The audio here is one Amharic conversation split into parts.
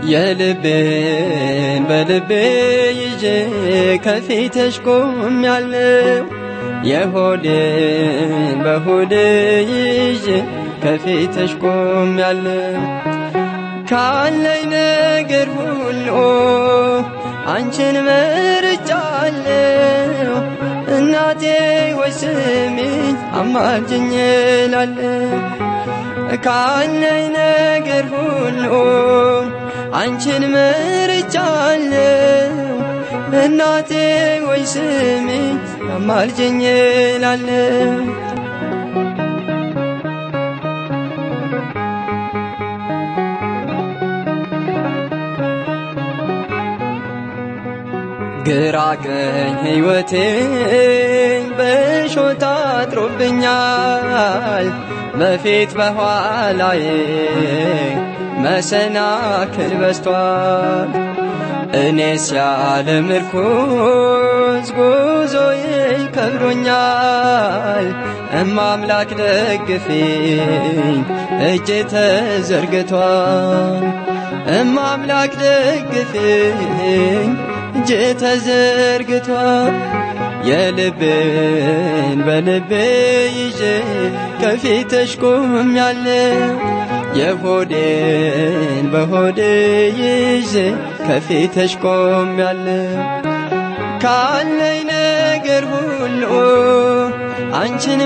የልቤን በልቤ ይዤ ከፊትሽ ቆሜያለሁ። የሆዴን በሆዴ ይዤ ከፊትሽ ቆሜያለሁ። ካለኝ ነገር ሁሉ አንቺን መርጫለሁ። እናቴ ወይ ስሚኝ አማልጅኝ እላለሁ። ካለኝ ነገር ሁሉ አንቺን መርጫለሁ። እናቴ ወይ ስሚኝ አማልጅኝ እላለሁ። ግራ ቀኝ ሕይወቴን በሾህ ታጥሮብኛል። በፊት በኋላዬ መሰናክል በዝቷል። እኔስ ያለ ምርኩዝ ጉዞዬ ከብዶኛል። እማምላክ ደግፊኝ እጄ ተዘርግቷል። እማምላክ ደግፊኝ እጄ ተዘርግቷል። የልቤን በልቤ ይዤ ከፊትሽ ቆሜያለሁ። የሆዴን በሆዴ ይዤ ከፊትሽ ቆሜያለሁ። ካለኝ ነገር ሁሉ አንቺን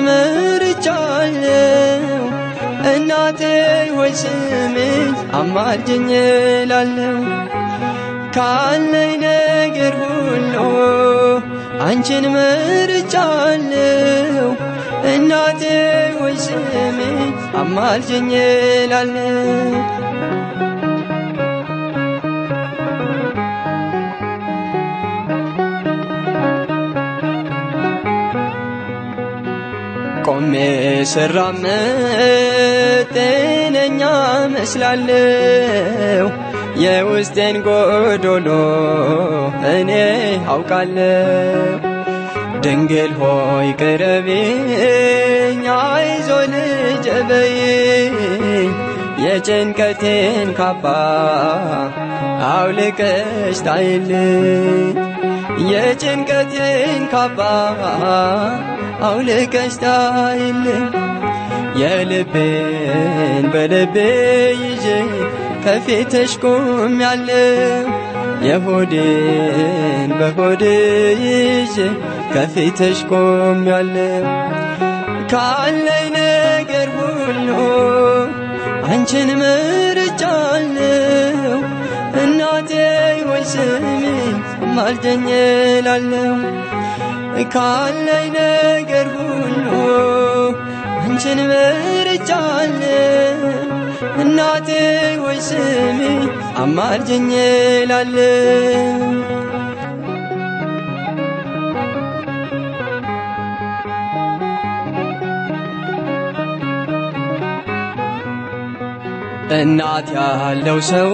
መርጫለሁ። እናቴ ሆይ ስሚኝ አማልጅኝ እላለሁ። ካለኝ ነገር ሁሉ አንቺን መርጫለሁ። እናቴ ሆይ ስሚኝ አማልጅኝ እላለሁ። ቆሜ ስራመድ ጤነኛ መስላለሁ። የውስጤን ጎዶሎ እኔ አውቃለሁ። ድንግል ሆይ ቅረቢኝ፣ አይዞ ልጄ በይኝ። የጭንቀቴን ካባ አውልቀሽ ጣይልኝ። የጭንቀቴን ካባ አውልቀሽ ጣይልኝ። የልቤን በልቤ ይዤ ከፊትሽ ቆሜያለሁ። የሆዴን በሆዴ ይዤ ከፊትሽ ቆሜያለሁ። ካለኝ ነገር ሁሉ አንቺን መርጫለሁ። እናቴ ሆይ ስሚኝ አማልደኝ እላለሁ። ካለኝ ነገር ሁሉ አንቺን መርጫለሁ። እናቴ ሆይ ስሚኝ አማልጅኝ እላለሁ። እናት ያለው ሰው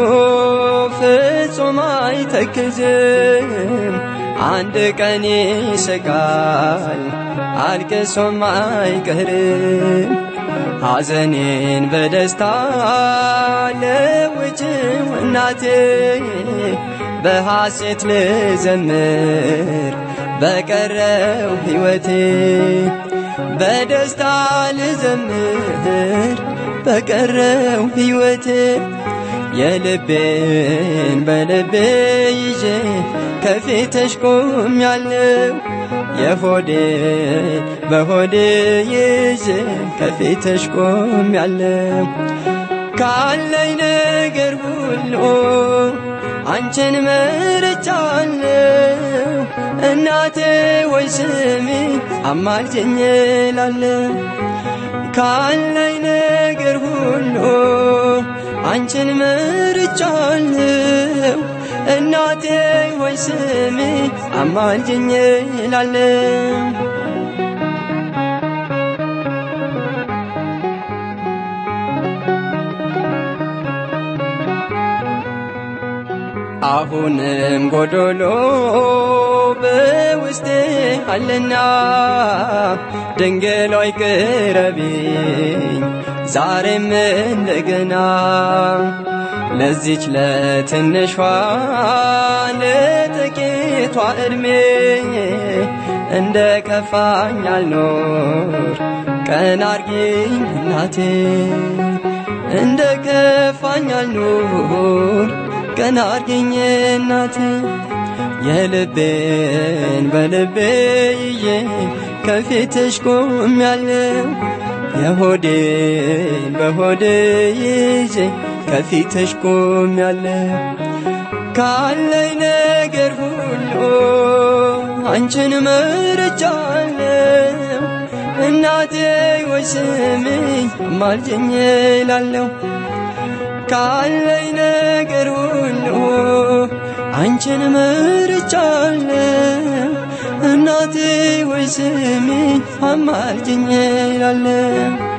ፍጹም አይተክዝም። አንድ ቀን ይስቃል አልቅሶም አይቀርም። ሐዘኔን በደስታ ለውጭው እናቴ በሐሴት ልዘምር በቀረው ሕይወቴ በደስታ ልዘምር በቀረው ሕይወቴ የልቤን በልቤ ይዤ ከፊትሽ ቆሜያለሁ። የሆዴን በሆዴ ይዤ ከፊትሽ ቆሜያለሁ። ካለኝ ነገር ሁሉ አንቺን መርጫለሁ። እናቴ ወይ ስሚኝ አማልጅኝ እላለሁ። ካለኝ ነገር ሁሉ አንቺን መርጫለሁ። እናቴ ወይ ስሚኝ አማልጅኝ እላለሁ። አሁንም ጎዶሎ በውስጤ አለና ድንግል ሆይ ቅረቢኝ ዛሬም እንደገና ለዚች ለትንሿ ለጥቂቷ ዕድሜ እንደ ከፋኝ አልኖር ቀን አርጊኝ እናቴ እንደ ከፋኝ አልኖር ቀን አርጊኝ እናቴ የልቤን በልቤ ይዤ ከፊትሽ ቆሜያለሁ የሆዴን በሆዴ ይዤ ከፊትሽ ቆሜያለሁ ካለኝ ነገር ሁሉ አንቺን መርጫለሁ እናቴ ወይ ስሚኝ አማልጅኝ እላለሁ ካለኝ ነገር ሁሉ አንቺን መርጫለሁ እናቴ ወይ ስሚኝ አማልጅኝ እላለሁ